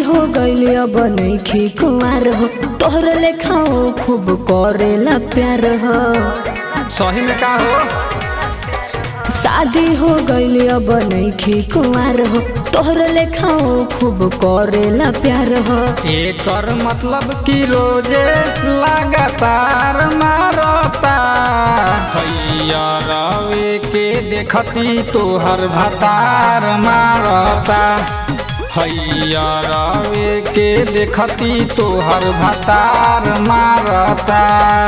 हो गइल अब नइखे कुमार हो तोहर लेखाओ खूब करेला प्यार हो सही में का हो शादी हो गइल अब नइखे कुमार हो तोहर लेखाओ खूब करेला प्यार हो एकर मतलब कि रोजे लगातार मारता भैया रवे के देखती तोहर भतार मारता भैया रवे के देखती तोहर भतार मारता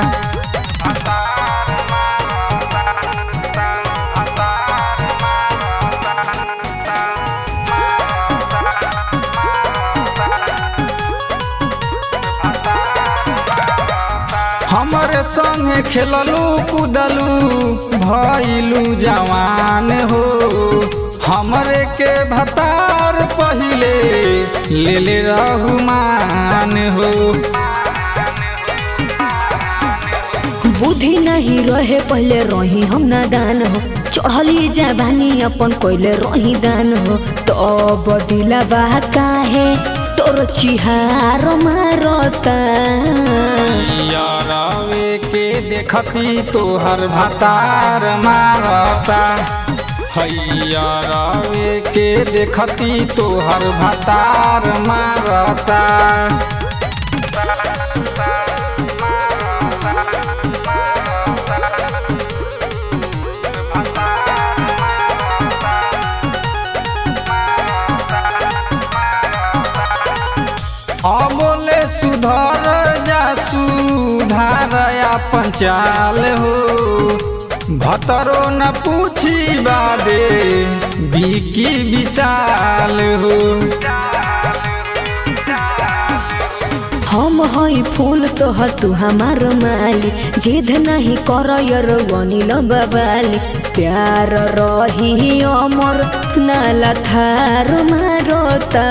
हमरे संगे खेललू कूदलू भइलू जवान हो हमरे के भतार पहिले ले ले रहुमान हो बुद्धि नहीं रहे पहले रही हम नादान हो चढ़ली जवानी अपन कोइले रही दान हो तो बदिला बा काहे तोर चिहार मारता यारवे के देखती तोहर भतार मारता हैया रवे के देखती तोहर भतार मारता अमोले सुधर जा सुधार अपन चाल हो भतरो न पूछी बादे बिकी विशाल हो हम हई फूल तोहर तू हमार माली जिद नहीं कर वनील बबाली प्यार रही अमर नाला थार मारता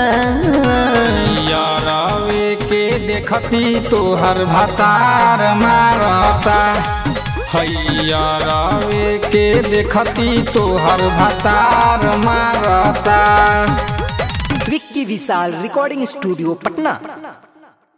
यारवे के देखती तोहर भतार मारता हैया रवे के देखती तोहर भतार मारता विक्की विशाल रिकॉर्डिंग स्टूडियो पटना